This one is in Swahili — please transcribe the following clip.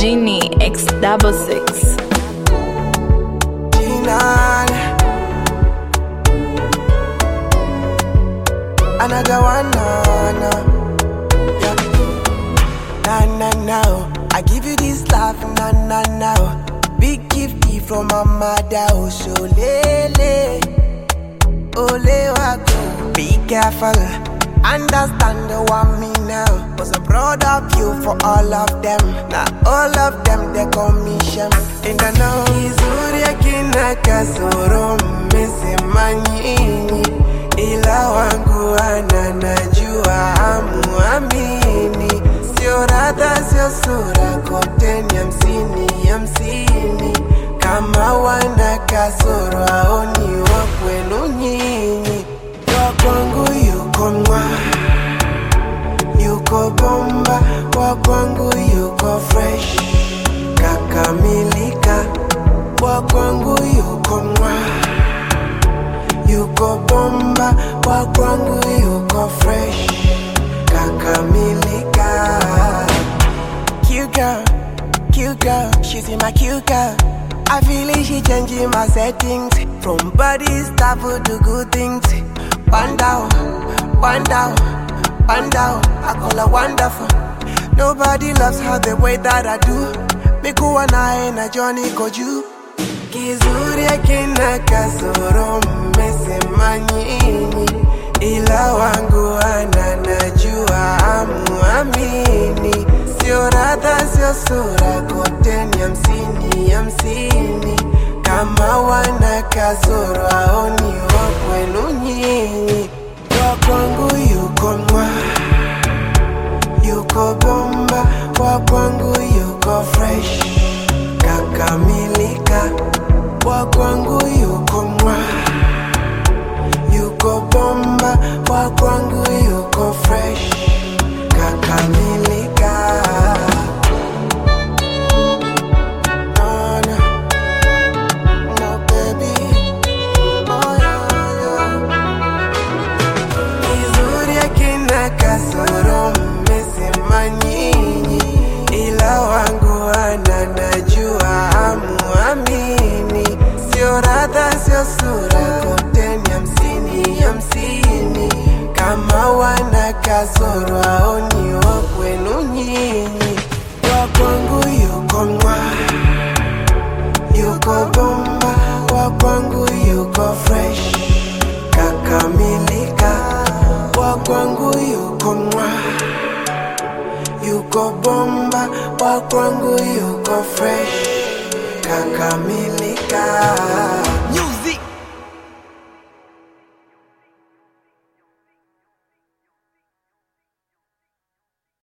Genie X double six. Jinan. Another one, no, no. Yeah. Nah, nah, nah. I give you this love, nah, nah, nah. Big gift from my mother, oh, so lele. Ole wako. Be careful. Understand the one me now. Was I'm proud of you for all of them. Now all of them they commission. In the know. Izuri akina kasoro mmesema nyinyi, ila wangu ana najua amuamini. Sio radha, sio sura, kote ni hamsini hamsini. Kama wana kasoro aoni wa kwenu nyinyi, wa kwangu yuko mwa yuko bomba, wa kwangu yuko fresh kakamilika, wa kwangu yuko mwa yuko bomba, wa kwangu yuko fresh kakamilika. Cute girl, cute girl, she's in my cute girl. I feel it, she changing my settings from body stuff to good things. One down, one down, one down. I call her wonderful. Nobody loves her the way that I do. Mikuwa naye na Johnny Koju. Kizuri akina kasoro mmesema nyinyi, ila wangu ana najua amuamini. Sio radha, sio sura, kote ni hamsini hamsini. Kama wana kasoro aoni wa kwenu nyinyi, wa kwangu yuko mwa yuko bomba, wa kwangu yuko fresh kakamilika, wa kwangu yuko mwa yuko bomba, wa kwangu yuko fresh kakamilika. No, no, no, baby. Oh, yeah, yeah. Kizuri akina kasoro mmesema nyinyi, ila wangu ana najua amuamini. Sio radha, sio sura, kote ni hamsini hamsini. Kama wana kasoro aoni wa kwenu nyinyi, wa kwangu yuko mwa yuko bomba, wa kwangu yuko fresh kakamilika, wa kwangu yuko mwa yuko bomba, wa kwangu yuko fresh kakamilika.